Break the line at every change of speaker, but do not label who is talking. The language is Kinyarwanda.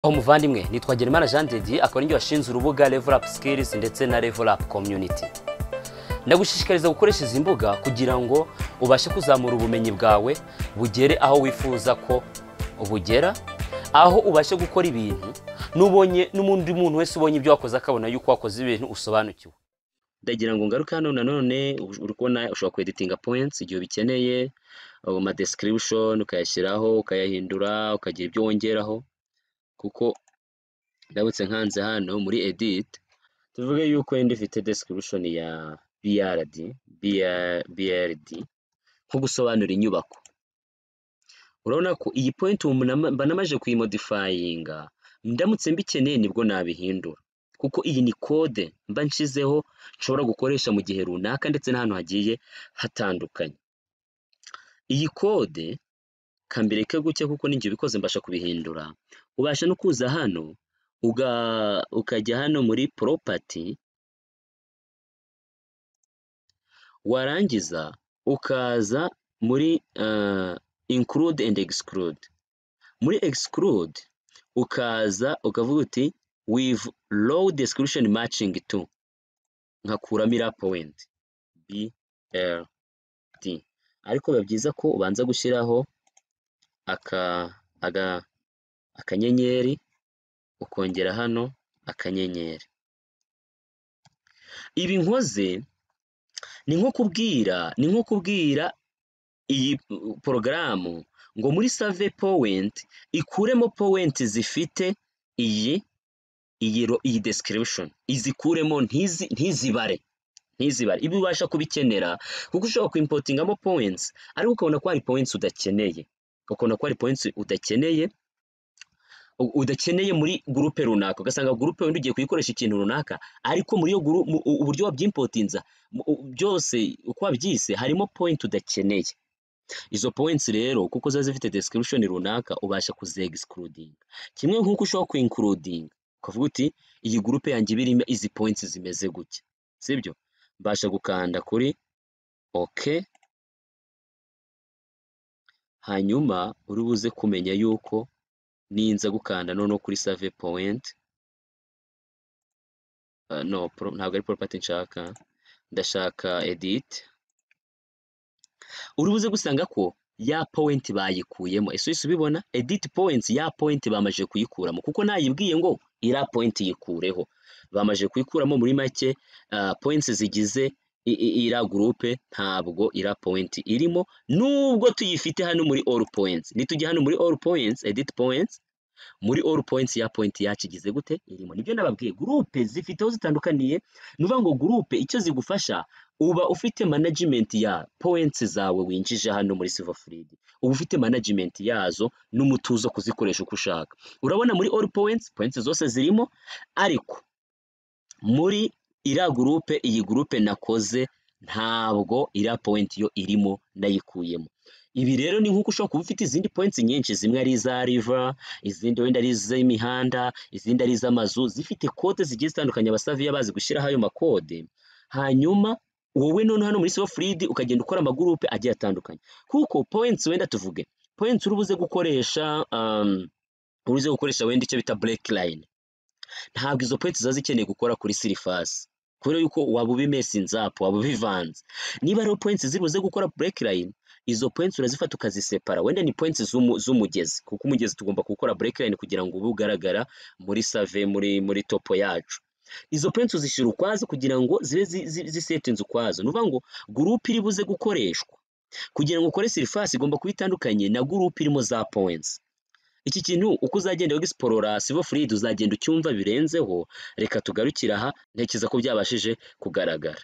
aho muvandimwe nitwa Gerimana Jean de Dieu akaba ninjye washinze urubuga Level Up Skills ndetse na Level Up Community ndagushishikariza gukoresha izi mbuga kugira ngo ubashe kuzamura ubumenyi bwawe bugere aho wifuza ko bugera aho ubashe gukora ibintu n'ubonye n'undi muntu wese ubonye ibyo wakoze akabona yuko wakoze ibintu usobanukiwe ndagira ngo ngaruke hano nanone uri kubona ushobora kweditinga points igihe ubikeneye ama description ukayashyiraho ukayahindura ukagira ibyo wongeraho kuko ndabutse nkanze hano muri edit tuvuge yuko yenda ifite description ya BRD BR- BRD nko gusobanura inyubako urabona ko iyi point ubu mba- mba namaze kuyimodifayinga ndamutse mbikeneye nibwo nabihindura kuko iyi ni kode mba nshizeho nshobora gukoresha mu gihe runaka ndetse n'ahantu hagiye hatandukanye iyi kode kambireke gutya kuko ninjye ubikoze mbasha kubihindura ubasha no kuza hano uga- ukajya hano muri property warangiza ukaza muri uh, include and exclude muri exclude ukaza ukavuga uti with low description matching to nkakuramo iriya point BLD ariko biba byiza ko ubanza gushyiraho aka aga akanyenyeri ukongera hano akanyenyeri ibi nkoze ni nko kubwira ni nko kubwira iyi porogaramu ngo muri save powenti ikuremo powenti zifite iyi iyi ro- iyi description izikuremo ntizi ntizibare ntizibare ibi ubasha kubikenera kuko ushobora kwimpotingamo points ariko ukabona ko hari points udakeneye ukabona ko hari points udakeneye u- udakeneye muri gurupe runaka ugasanga gurupe wenda ugiye kuyikoresha ikintu runaka ariko muri iyo guru mu- u- uburyo wabyimpotinza mu- u- byose uko wabyise harimo point udakeneye izo points rero kuko ziba zifite description runaka ubasha kuzegisikirudinga kimwe nk'uko ushobora kwinkurudinga ukavuga uti iyi gurupe yanjye iba irimo izi points zimeze gutya sibyo mbasha gukanda kuri ok hanyuma uri buze kumenya yuko ninza gukanda noneho kuri save point Uh, no pro- ntabwo ari property nshaka ndashaka edit uri buze gusanga ko ya point bayikuyemo ese uhise ubibona edit points ya point bamaze kuyikuramo kuko nayibwiye ngo iriya point yikureho bamaze kuyikuramo muri make ah, points zigize i- i- iriya groupe ntabwo iriya point irimo nubwo tuyifite hano muri all points nitujya hano muri all points edit points muri all points ya point yacu igize gute irimo nibyo nababwiye groupe zifite aho zitandukaniye ni ukuvuga ngo groupe icyo zigufasha uba ufite management ya points zawe winjije hano muri silver frid uba ufite management yazo n'umutuzo kuzikoresha uko ushaka urabona muri all points points zose zirimo ariko muri iriya gurupe iyi gurupe nakoze ntabwo iriya point yo irimo nayikuyemo ibi rero ni nk'uko ushobora kuba ufite izindi points nyinshi zimwe ari iza river izindi wenda ari iz'imihanda izindi ari iz'amazu zifite kode zigiye zitandukanye abasaviya bazi gushyiraho ayo makode hanyuma wowe noneho hano muri silver frid ukagenda ukora amagurupe agiye atandukanye kuko points wenda tuvuge points uri buze gukoresha um, uri buze gukoresha wenda icyo bita break line ntabwo izo points ziba zikeneye gukora kuri sirifasi kubera yuko waba ubimesinze apu waba ubivanze niba rero points zibuze gukora break line izo points urazifata ukazisepara wenda ni points z'umu- z'umugezi kuko umugezi tugomba gukora break line kugira ngo ube ugaragara muri save muri muri topo yacu izo points uzishyira ukwazo kugira ngo zibe zi- zi- zisetinze ukwazo ni ukuvuga ngo gurupe iri buze gukoreshwa kugira ngo ukore sirifasi igomba kuba itandukanye na gurupe irimo za points iki kintu uko uzagenda wegisiporora sivo furidi uzagenda ucyumva birenzeho reka tugarukire aha ntekereza ko byabashije kugaragara